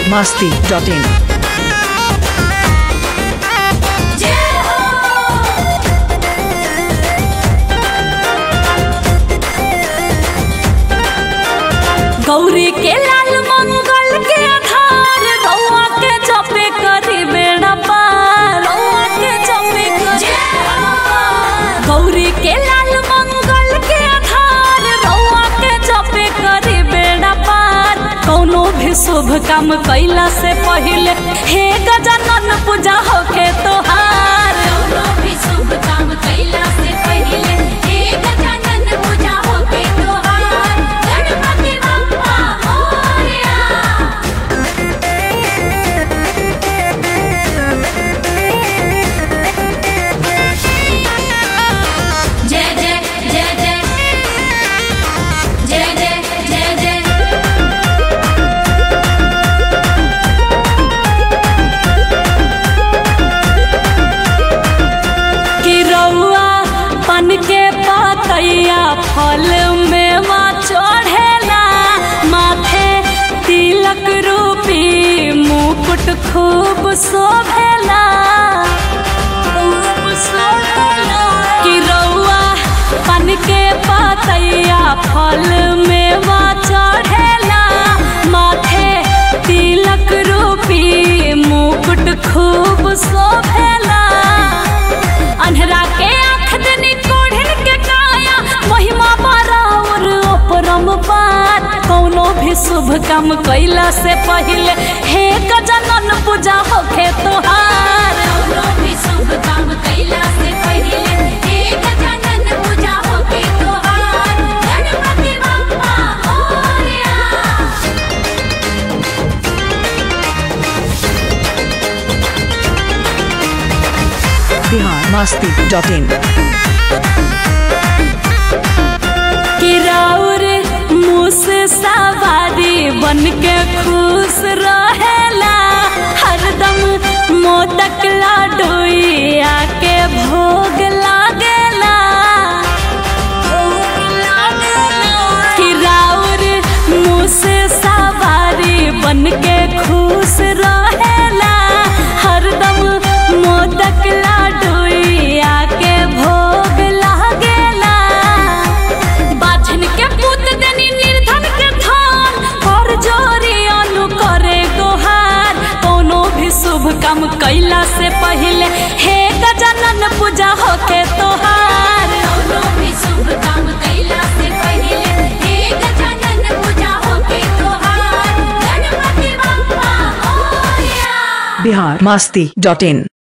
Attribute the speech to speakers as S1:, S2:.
S1: masti.in.
S2: Gauri के लाल मंगल के आधार रउआ के जपे करी बेड़ा पार रउआ के जपे करी गौरी के लाल मंगल के आधार रउआ के जपे करी बेड़ा पार कौनो भी शुभ काम कैला से पहिले हे गजानन पूजा होके तोहार
S3: कौनो भी शुभ काम कैला से पहिले हे गजानन पूजा होके तोहार गणपति बप्पा मोरया जय जय जय जय जय जय जय जय
S2: कि रउआ पन के पातैया फल में माँ चढ़ेला माथे तिलक रूपी मुकुट खूब शोभेला खूब शोभेला। कि रउआ पन के पातैया फल में माँ चढ़ेला माथे तिलक रूपी मुकुट खूब शोभेला अन्हरा के आँख दनी कोढ़िन के काया महिमा बराबर अपरम पार कौनो भी शुभ काम कैला से पहिले हे गजानन पूजा होखे तोहार
S3: कौनो भी शुभ काम कैला से पहिले हे गजानन पूजा होके तोहार गणपति बप्पा मोरया
S1: Bihar masti.in.
S2: कि राउर मुस सवारी बन के खुश रहेला हरदम मोदक लाडोई आके भोग लागेला कि राउर मुस सवारी बन के खुश रहेला हरदम मोदक लाडोई आके भोग लागेला बाझन के पुत देनी निर्धन के धान कर जोरी अनु करे गोहार कोनो भी शुभ काम कैला से पहिले हे गजानन पूजा होके तोहार
S3: कौनो भी शुभ काम कैला से पहिले हे गजानन पूजा होके तोहार गणपति बप्पा मोरया
S1: Bihar masti.in.